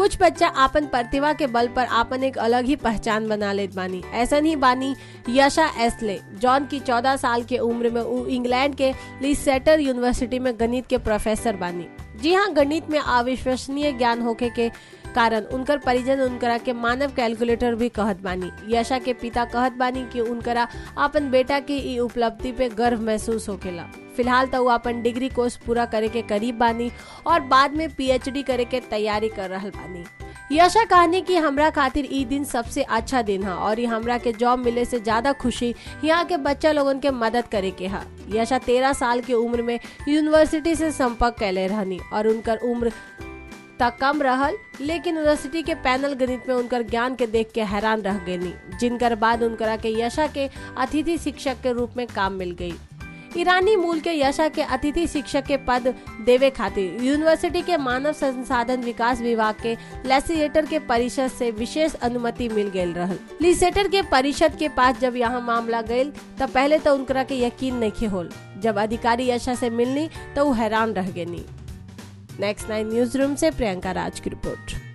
कुछ बच्चा आपन प्रतिभा के बल पर आपन एक अलग ही पहचान बना लेत बानी ऐसन ही बानी यशा एसले जॉन की 14 साल के उम्र में उ इंग्लैंड के लिसेटर यूनिवर्सिटी में गणित के प्रोफेसर बानी जी हाँ गणित में अविश्वसनीय ज्ञान होके के कारण उनकर परिजन उनकरा के मानव कैलकुलेटर भी कहत बानी यशा के पिता कहत बानी कि उनकरा अपन बेटा की ई उपलब्धि पे गर्व महसूस होकेला फिलहाल तो वो अपन डिग्री कोर्स पूरा करे के करीब बानी और बाद में पीएचडी करे के तैयारी कर रहल बानी यशा कहनी कि हमरा खातिर ई दिन सबसे अच्छा दिन है और ये हमरा के जॉब मिले से ज्यादा खुशी यहाँ के बच्चा लोगन के मदद करे के है यशा तेरह साल के उम्र में यूनिवर्सिटी से संपर्क कैले रहनी और उनकर उम्र तक कम रहल लेकिन यूनिवर्सिटी के पैनल गणित में उनकर ज्ञान के देख के हैरान रह गई जिनकर बाद उनकरा के यशा के अतिथि शिक्षक के रूप में काम मिल गई ईरानी मूल के यशा के अतिथि शिक्षक के पद देवे खातिर यूनिवर्सिटी के मानव संसाधन विकास विभाग के लेसिएटर के परिषद से विशेष अनुमति मिल गई रहल लिसेटर के परिषद के पास जब यहाँ मामला गयल तब पहले तो उनकरा के यकीन नहीं होल जब अधिकारी यशा से मिलनी तो वो हैरान रह गई नेक्स्ट नाइन न्यूज रूम से प्रियंका राज की रिपोर्ट